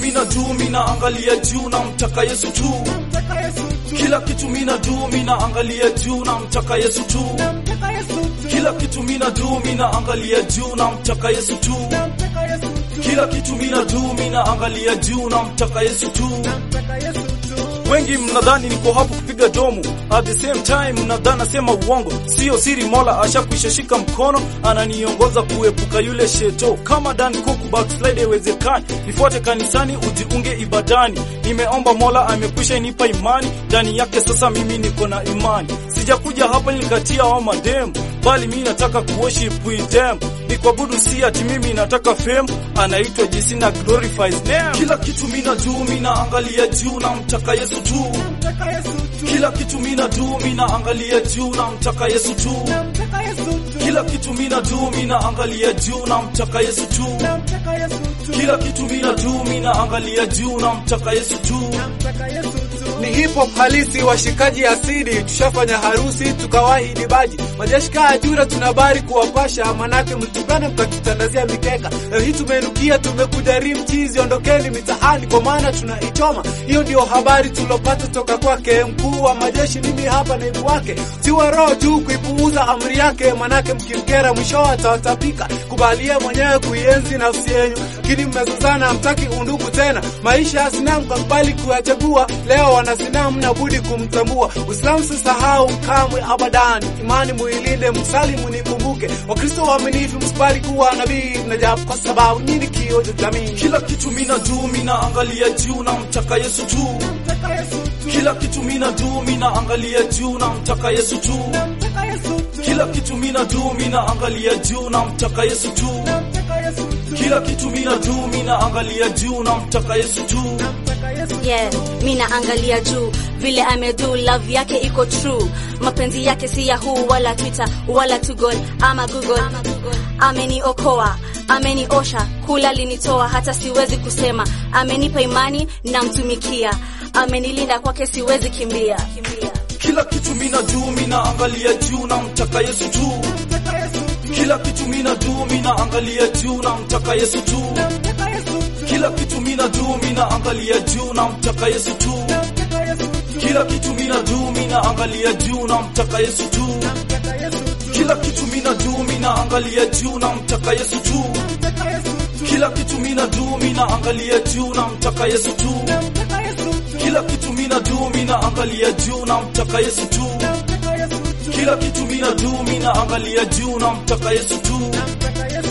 mina do mina angalia juu na mtaka Yesu tu kila kitu mina do mina angalia juu na mtaka Yesu tu kila kitu mina do mina angalia juu na mtaka Yesu tu kila kitu mina do mina angalia juu na mtaka Yesu tu wengi mnadhani niko hapo kupiga domo, at the same time mnadhani nasema uongo. Sio siri, Mola ashakwisha shika mkono, ananiongoza kuepuka yule sheto. Kama Dan Cook backslide iwezekani, nifuate kanisani, ujiunge ibadani. Nimeomba Mola amekwisha nipa imani ndani yake, sasa mimi niko na imani. Sijakuja hapa nikatia wa mademu, bali mimi nataka kuworship with them nikuabudu si ati mimi nataka fame, anaitwa jinsi na glorifies name. Kila kitu mina juu mina angalia juu na mtaka Yesu tu. Kila kitu mina juu mina angalia juu na mtaka Yesu tu. Kila kitu mina juu mina angalia juu na mtaka Yesu tu. Kila kitu mina juu mina angalia juu na mtaka Yesu tu. ni hip hop halisi, washikaji asidi, tushafanya harusi tukawahi baji majeshi kaa ajura, tunabari kuwapasha, manake mtupane mkatutandazia mikeka. Leo hii tumeinukia, tumekuja rimchizi, ondokeni mitaani kwa maana tunaichoma. Hiyo ndio habari tulopata toka kwake mkuu wa majeshi, mimi hapa naibu wake. Tiwa roho juu kuipuuza amri yake, manake mkimkera mwisho atawatapika. Kubalie mwenyewe kuienzi nafsi yenyu, lakini mmezozana, hamtaki undugu tena. Maisha ya sinamu kakubali kuyachagua, leo wana sinamu na budi kumtambua. Uislamu sisahau kamwe abadan, imani muilinde, msalimu nikumbuke. Wakristo waaminifu msibali kuwa nabii najabu, kwa sababu nyinyi kioo cha jamii. Kila kitu mina juu mina angalia juu na mtaka Yesu tu. Kila kitu mina juu mina angalia juu na mtaka Yesu tu. Kila kitu mina juu mina angalia juu na mtaka Yesu tu. Kila kitu mina juu mina angalia juu na mtaka Yesu tu. yeah, mi naangalia juu vile amedu love yake iko true mapenzi yake si yahoo wala twitter wala tugol ama google ameniokoa ameniosha kula linitoa hata siwezi kusema amenipa imani namtumikia amenilinda kwake siwezi kimbia, kimbia. Kila kitu mina juu mina angalia juu na mtaka Yesu tu. Kila kitu mina juu mina angalia juu na mtaka Yesu tu. Kila kitu mina juu mina angalia juu na mtaka Yesu tu. Kila kitu mina juu mina angalia juu na mtaka Yesu tu. Kila kitu mina juu mina angalia juu na mtaka Yesu tu. Kila kitu mina juu mina angalia juu na mtaka Yesu tu. Kila kitu mina juu mina angalia juu na mtaka Yesu tu. Kila kitu mina juu mina angalia juu na mtaka Yesu tu.